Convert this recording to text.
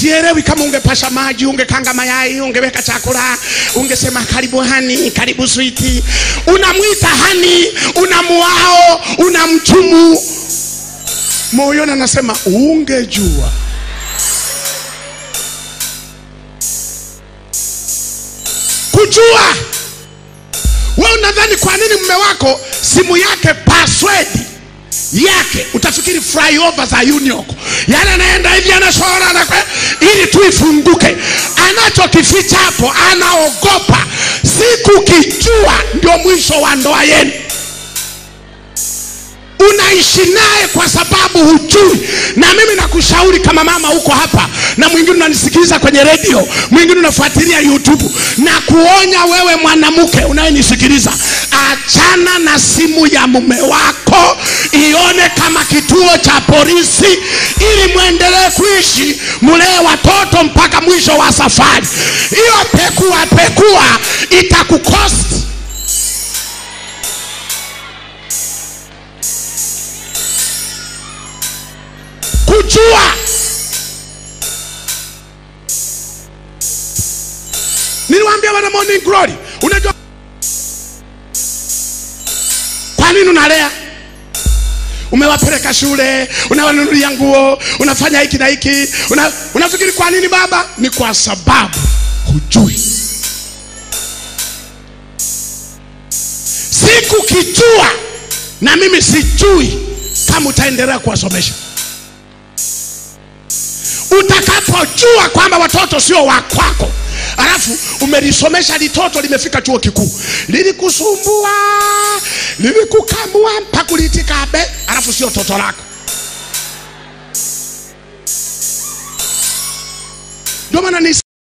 sielewi kama ungepasha maji ungekanga mayai ungeweka chakula ungesema karibu hani karibu switi unamwita hani unamuao unamchumu moyoni anasema ungejua kujua we unadhani kwa nini mume wako simu yake password yake utafikiri flyover za union yani anaenda hivi anashora anakwe ili tu ifunguke anachokificha hapo anaogopa siku kijua ndio mwisho wa ndoa yenu unaishi naye kwa sababu hujui na mimi nakushauri kama mama huko hapa na mwingine unanisikiliza kwenye redio mwingine unafuatilia youtube na kuonya wewe mwanamke unayenisikiliza achana na simu ya mume wako ione kama kituo cha polisi ili mwendelee kuishi mulee watoto mpaka mwisho wa safari hiyo pekua pekua itakukosti kujua niliwaambia wana morning glory unajua kwa nini unalea umewapeleka shule unawanunulia nguo unafanya hiki na hiki una, unafikiri kwa nini baba ni kwa sababu hujui siku kijua na mimi sijui kama utaendelea kuwasomesha utakapojua kwamba watoto sio wa kwako alafu umelisomesha litoto limefika chuo kikuu lilikusumbua lilikukamua mpaka uliitika abe alafu sio toto lako ndio maana ni